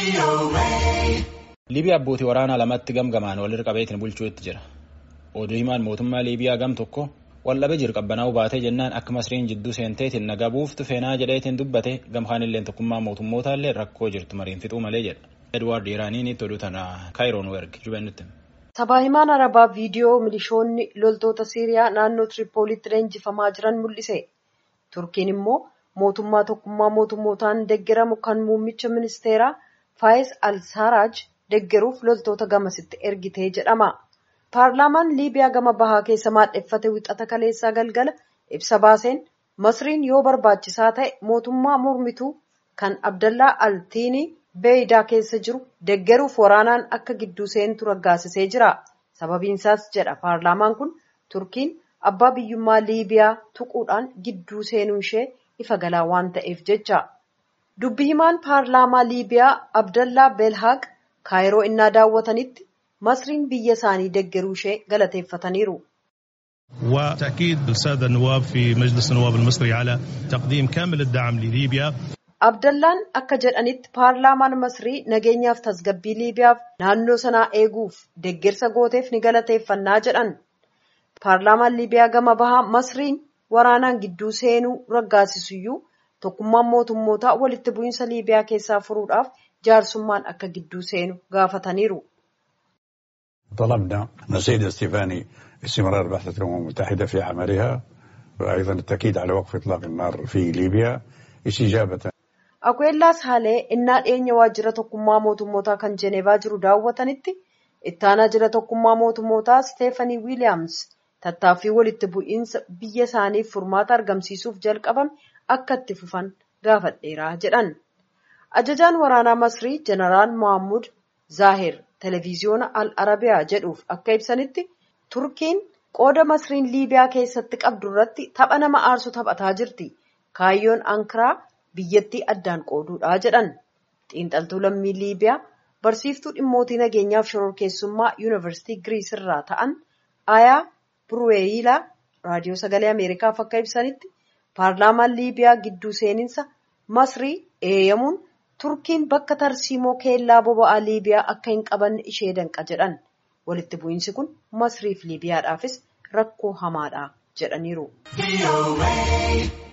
Liibiyaa abbootii waraanaa lamatti gamgamaan walirra qabeetiin bulchuutti jira. Oduu himaan mootummaa Liibiyaa gam tokko waldhabee jiru qabbanaa'uu baatee jennaan akka masriin jidduu seenteetiin nagaa buuftu feenaa jedheetiin dubbate gamkaanillee tokkummaa mootummootallee rakkoo jirtu mariin fixuu malee jedha. Edwaard Iraaniin itti oduu tana Kaayiroon erge jubennutti. Sabaa himaan Arabaa viidiyoo milishoonni loltoota Siiriyaa naannoo Tiripooliitti leenjifamaa jiran mul'ise. Turkiin immoo mootummaa tokkummaa mootummootaan deeggaramu kan muummicha ministeeraa Faayis Al-Saaraaj deeggaruuf loltoota gamasitti ergitee jedhama. Paarlaamaan Liibiyaa gama bahaa keessa maadheffate wixata kaleessaa galgala ibsa baaseen Masriin yoo barbaachisaa ta'e mootummaa mormituu kan Abdallaa Altiinii Beeyidaa keessa jiru deeggaruuf waraanaan akka gidduu seentu raggaasisee jira. Sababiinsaas jedha paarlaamaan kun Turkiin abbaa biyyummaa Liibiyaa tuquudhaan gidduu seenuu ishee ifa galaa waan ta'eef jecha. Dubbi himaan paarlaamaa Liibiyaa Abdallaa Belhaaq kaayiroo innaa daawwatanitti masriin biyya isaanii deeggaruu ishee galateeffataniiru. وتأكيد السادة النواب في مجلس النواب المصري على تقديم كامل الدعم لليبيا Abdallaan akka jedhanitti paarlaamaan Masrii nageenyaaf tasgabbii Liibiyaaf naannoo sanaa eeguuf deeggarsa gooteef ni galateeffannaa jedhan. Paarlaamaan Liibiyaa gama bahaa Masriin waraanaan gidduu seenuu raggaasisuyyuu tokkummaan mootummootaa walitti bu'iinsa Liibiyaa keessaa furuudhaaf jaarsummaan akka gidduu seenu gaafataniiru. طلبنا من السيد السيفاني استمرار بعثة الأمم المتحدة في عملها وأيضا التأكيد على وقف إطلاق النار في ليبيا استجابة Akwellaas Haalee innaa dhiyeenya waajjira tokkummaa mootummootaa kan Jenevaa jiru daawwatanitti ittaanaa jira tokkummaa mootummootaa Steefanii Wiiliyaams tattaaffii walitti bu'iinsa biyya isaaniif furmaata argamsiisuuf jalqabame akka itti fufan gaafadheera jedhan. Ajajaan waraanaa Masrii Jeneraal Mohammud Zaahir televiziyoona Al Arabiyaa jedhuuf akka ibsanitti Turkiin qooda Masriin Liibiyaa keessatti qabdu irratti tapha nama aarsu taphataa jirti. Kaayyoon Ankaraa biyyattii addaan qooduudha jedhan. Xiinxaltuu lammii Liibiyaa barsiiftuu dhimmootii nageenyaaf shororkeessummaa yuunivarsiitii Giriis irraa ta'an Ayaa Burweeyilaa raadiyoo sagalee Ameerikaaf akka ibsanitti paarlaamaan Liibiyaa gidduu seeninsa Masrii eeyyamuun Turkiin bakka tarsiimoo keellaa boba'aa Liibiyaa akka hin qabanne ishee danqa jedhan. Walitti bu'iinsi kun Masriif Liibiyaadhaafis rakkoo hamaadha jedhaniiru.